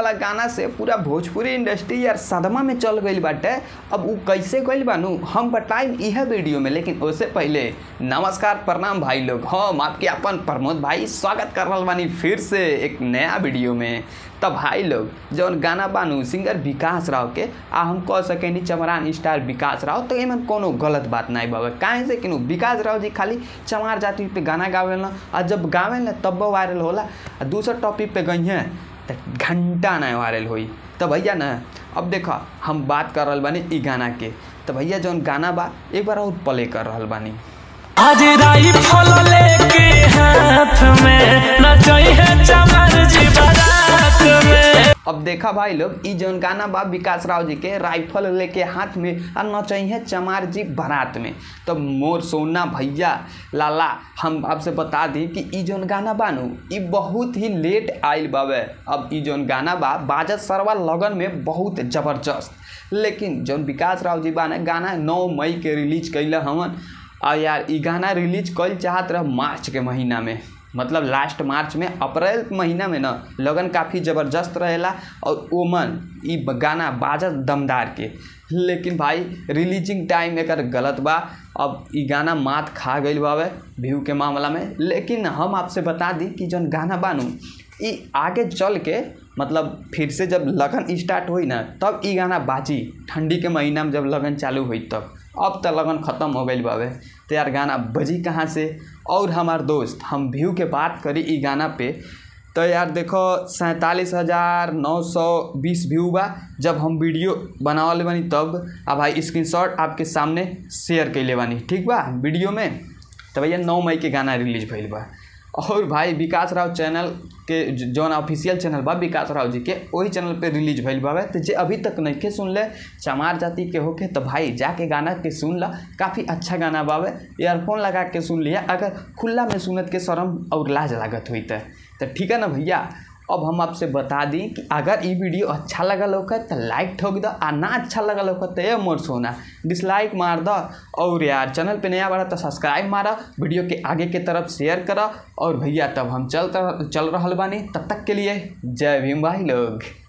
वाला गाना से पूरा भोजपुरी इंडस्ट्री यार सदमा में चल गईल बाटे अब उ कैसे गईल बानू हम बताइम इह वीडियो में लेकिन उससे पहले नमस्कार प्रणाम भाई लोग हम आपके अपन प्रमोद भाई स्वागत कर रहल बानी फिर से एक नया वीडियो में तब भाई लोग जौन गाना बानू सिंगर विकास राव के आ हम कह सकेनी चमरान स्टार विकास राव तो एमन कोनो गलत बात नहीं बाबा काहे से कि विकास राव जी खाली चमार जाति पे गाना गावेल ना आ जब गावेल ना तब वायरल होला आ दूसरा टॉपिक पे गई हैं तो घंटा नहीं वायरल हुई तो भैया ना अब देखो हम बात कर रहल बानी ई गाना के तो भैया जौन गाना बा एक बार और प्ले कर रहल बानी आज राइफल लेके हाथ में नचई है चमर जी बारात में अब देखा भाई लोग ई जौन गाना बा विकास राव जी के राइफल लेके हाथ में आ नचई है चमार जी बारात में तो मोर सोना भैया लाला हम आपसे बता दी कि ई जौन गाना बानू ई बहुत ही लेट आइल बावे अब ई जौन गाना बा बाजत सरवा लगन में बहुत जबरदस्त लेकिन जौन विकास राव जी बाने गाना नौ मई के रिलीज कैले हवन आ यार ई गाना रिलीज कल चाहत रह मार्च के महीना में मतलब लास्ट मार्च में अप्रैल महीना में ना लगन काफ़ी ज़बरदस्त रहेला और ओमन ई गाना बाजत दमदार के लेकिन भाई रिलीजिंग टाइम एकर गलत बा अब ई गाना मात खा गईल बावे व्यू के मामला में लेकिन हम आपसे बता दी कि जौन गाना बानू ई आगे चल के मतलब फिर से जब लगन स्टार्ट हुई ना तब ई गाना बाजी ठंडी के महीना में जब लगन चालू हुई तब अब तो लगन ख़त्म हो गई बावे तो यार गाना बजी कहाँ से और हमार दोस्त हम व्यू के बात करी ई गाना पे तो यार देखो सैंतालीस हज़ार नौ सौ बीस व्यू बा जब हम वीडियो बनावल बानी तब आ भाई स्क्रीनशॉट आपके सामने शेयर कैले बानी ठीक बा वीडियो में तो भैया नौ मई के गाना रिलीज भइल बा और भाई विकास राव चैनल के जौन ऑफिशियल चैनल बा विकास राव जी के वही चैनल पे रिलीज भइल बावे तो जे अभी तक नहीं के सुन ले चमार जाति के होके तो भाई जाके गाना के सुन ला काफ़ी अच्छा गाना बावे ईयरफोन लगा के सुन लिया अगर खुला में सुनत के शर्म और लाज लागत हुई तो ठीक है ना भैया अब हम आपसे बता दी कि अगर ये वीडियो अच्छा लगल होगा तो लाइक ठोक दो आ ना अच्छा लगल होगा तो ये मोर सोना डिसलाइक मार दो और यार चैनल पे नया बड़ा तो सब्सक्राइब मारा वीडियो के आगे के तरफ शेयर करा और भैया तब हम चल चल रहा बानी तब तक के लिए जय भीम भाई लोग